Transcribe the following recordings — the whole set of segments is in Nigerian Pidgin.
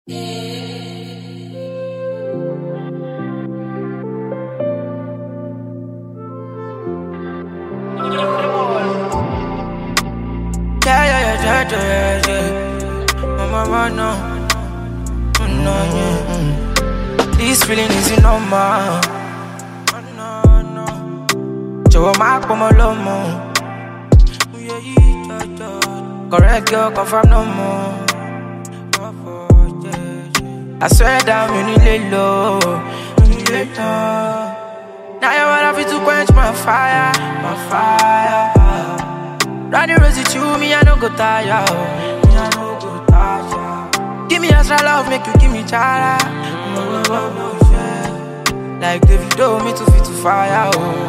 Yeah, yeah, yeah, yeah, yeah, yeah. Mama, mama, no. Mm, No, yeah. mm. This feeling is normal. Oh, no, no. Jọ̀wọ́ má pọ̀ mọ́ lọ́mọ. Oyè yìí jọjọ. Correct girl, confirm no more. I swear down, mi ò ní lè lọ. Mi ò ní lè tán. Now you wanna fit to quench my fire, my fire. Running rose with you, me I no go tire. oh. Me I no go tire. Give me extra love, make you give me chara. Oh, oh, oh, yeah. Like Davido, me too fit to fire.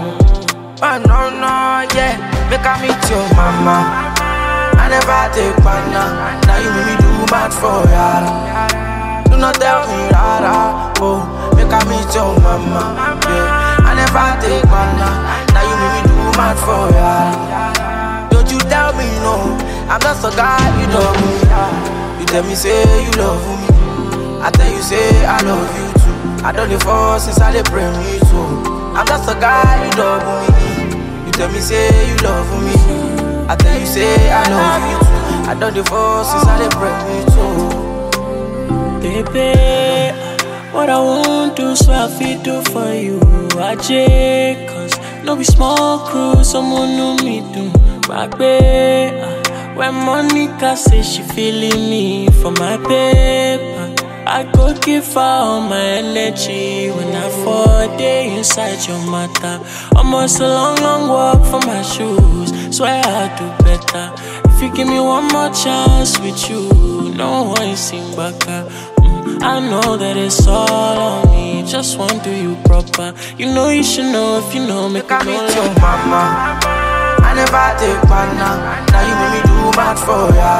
Oh, oh no no yeah, make I meet your mama. I never take banana. Now you make me do mad for ya. Do not tell me rara. Oh, make I meet your mama. Yeah, I never take banana. Now you make me do mad for ya. Don't you tell me no, I'm just a guy you love me. You tell me say you love me, I tell you say I love you too. I don't live for since I dey pray me too. I'm just a guy you love me. You tell me say you love me, I tell you say I love you too. I don't live for since I dey pray me too. Baby, what I won't do, so I fit do for you. I check, cause no be small crew, someone know me do. Back when Monica say she feeling me for my paper, I go give her all my energy when I fall day inside your matter. Almost a long, long walk for my shoes. Swear I'll do better. If you give me one more chance with you, no one sing back. Mm, I know that it's all on me. Just want to do you proper. You know you should know if you know. Make Make I me meet your mama. I never take banana. Now you make me do mad for ya.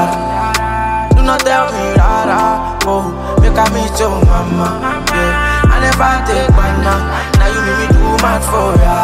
Do not tell me rara. Oh, make I meet your mama. Yeah, I never take banana. Now you make me do mad for ya.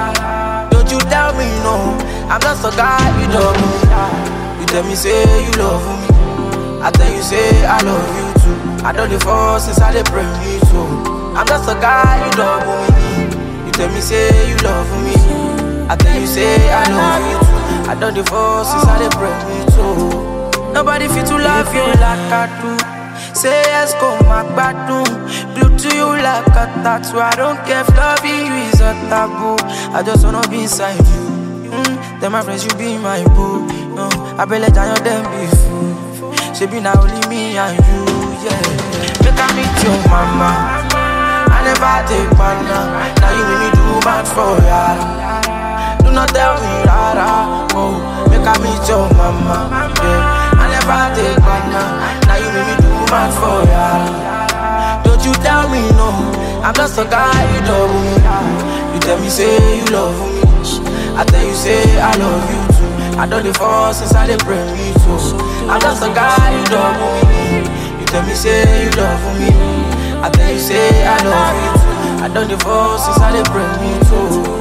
Don't you tell me no. I'm just a guy you love me. You tell me say you love me. I tell you say I love you too. I don't live for since I dey pray me too. I'm just a guy you love me. You tell me say you love me. I tell you say I love you too. I don't divorce since I dey pray me too. Nobody fit to love you like I do. Say yes, go my gbadun. Blue to you like a tattoo. I don't care if loving you is a taboo. I just wanna be inside you. Mm, then my friends, you be my boo. No, I be let down your them be fool. She be now only me and you, yeah. Make I meet your mama. I never take banana. Now you make me do bad for ya. Do not tell me rara. Oh, make I meet your mama. Yeah, I never take banana. Now you make me do bad for ya. Don't you tell me no. I'm just a guy you love me. You tell me say you love me. I tell you say I love you too. I don't live for since I dey pray me too. I'm just a guy you love me. You tell me say you love me. I tell you say I love you too. I don't divorce since I dey pray me too.